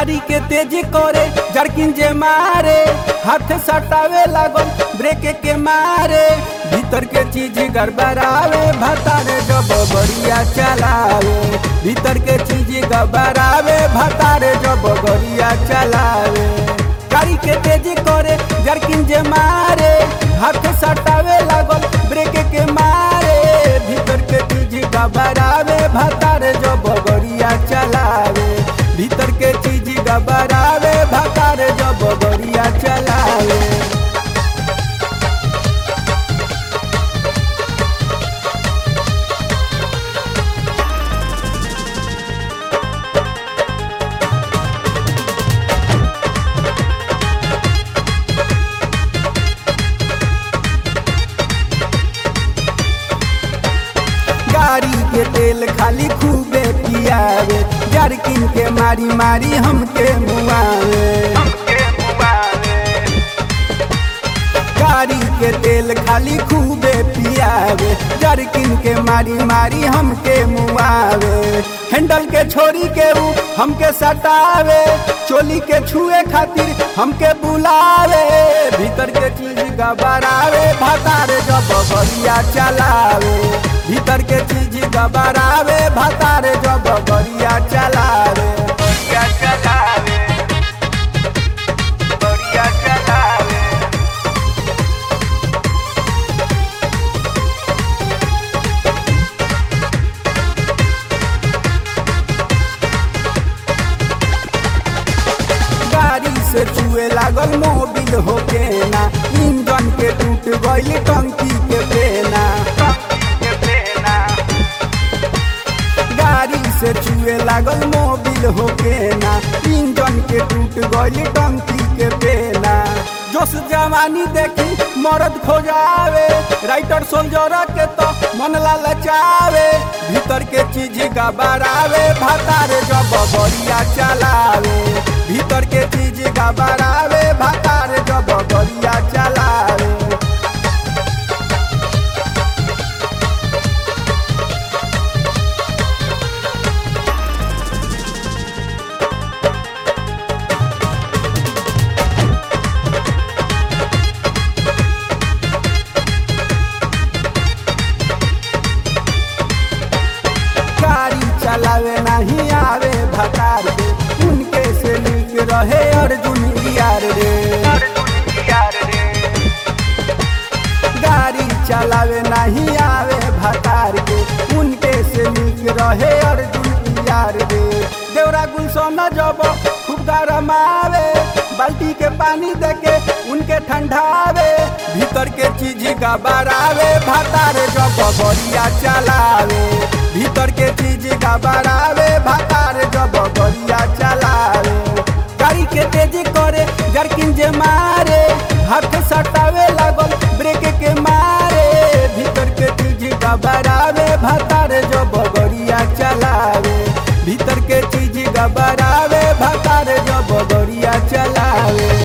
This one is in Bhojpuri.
गाड़ी के तेज करे जरकिन जे मारे हाथ सटावे लागल ब्रेक के मारे भीतर के चीज गड़बड़ावे भतारे जब बढ़िया चलावे भीतर के चीज गड़बड़ावे भतारे जब बढ़िया चलावे गाड़ी के तेज करे जरकिन जे मारे हाथ सटावे लागल ब्रेक के मारे भीतर के चीज गड़बड़ावे भतारे जब बढ़िया चलावे भीतर के चीज गड़बड़ावे भतारे जब बढ़िया चलावे गाड़ी के तेल खाली खूबे पियावे जरकिन के मारी मारी हमके मुआवे गाड़ी के तेल खाली खूबे पियावे जरकिन के मारी मारी हमके मुआवे हैंडल के छोरी के ऊ हमके सटावे चोली के छुए खातिर हमके बुलावे भीतर के चीज गबरावे भतारे जब बढ़िया चलावे भीतर के चीज गबरावे भतारे जब बढ़िया चलावे बढ़िया चलावे बढ़िया चलावे गाड़ी से चुए लागल मोबिल होके ना इंजन के टूट गइल टंकी के पेना गाड़ी से चुए लागल मोबिल होके ना इंजन के टूट गइल टंकी के पेना जोश जवानी देखी मर्द खोजावे राइटर सोल्जर के तो मन ललचावे भीतर के चीज गबरावे भातारे जब बढ़िया चलावे भीतर के चीज गबरावे भातारे जब बढ़िया चलावे गाड़ी चलावे नहीं आवे भकार रे उनके से नीक रहे अर्जुन यार रे गाड़ी चलावे नहीं आवे भकार के उनके से नीक रहे अर्जुन यार रे देवरा गुलशन जब खूब गरम आवे बाल्टी के पानी देके उनके ठंडावे भीतर के चीज गबरावे भातारे जब बढ़िया चलावे भीतर के चीज गबरावे भातारे जब बढ़िया चलावे गाड़ी के तेज करे जरकिन जे मारे हाथ सटावे लागल